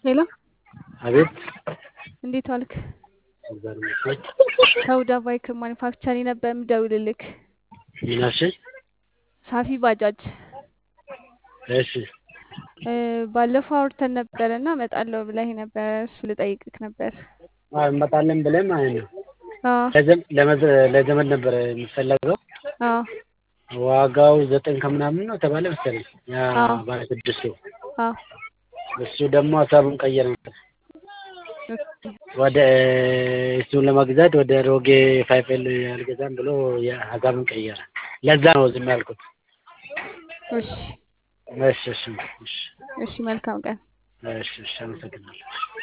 ሄሎ አቤት እንዴት ዋልክ? እግዚአብሔር ይመስገን። ከሁዳ ባይክ ማኒፋክቸሪንግ ነበር የምደውልልክ። ምን አልሽኝ? ሳፊ ባጃጅ እሺ እ፣ ባለፈው አውርተን ነበረ እና እመጣለሁ ብለህ ነበር። እሱ ልጠይቅክ ነበር። አዎ፣ እንመጣለን ብለን ማለት ነው። አዎ ለዘም- ለመዘ- ለዘመድ ነበረ የሚፈለገው አዎ ዋጋው ዘጠኝ ከምናምን ነው ተባለ መሰለኝ። ያ አዎ ባለ ስድስቱ አዎ እሱ ደግሞ ሀሳቡን ቀየረ ነበር ወደ እሱን ለመግዛት ወደ ሮጌ ፋይፌል አልገዛም ብሎ ሀሳቡን ቀየረ። ለዛ ነው ዝም ያልኩት። እሺ እሺ እሺ እሺ እሺ መልካም ቀን። እሺ እሺ አመሰግናለሁ።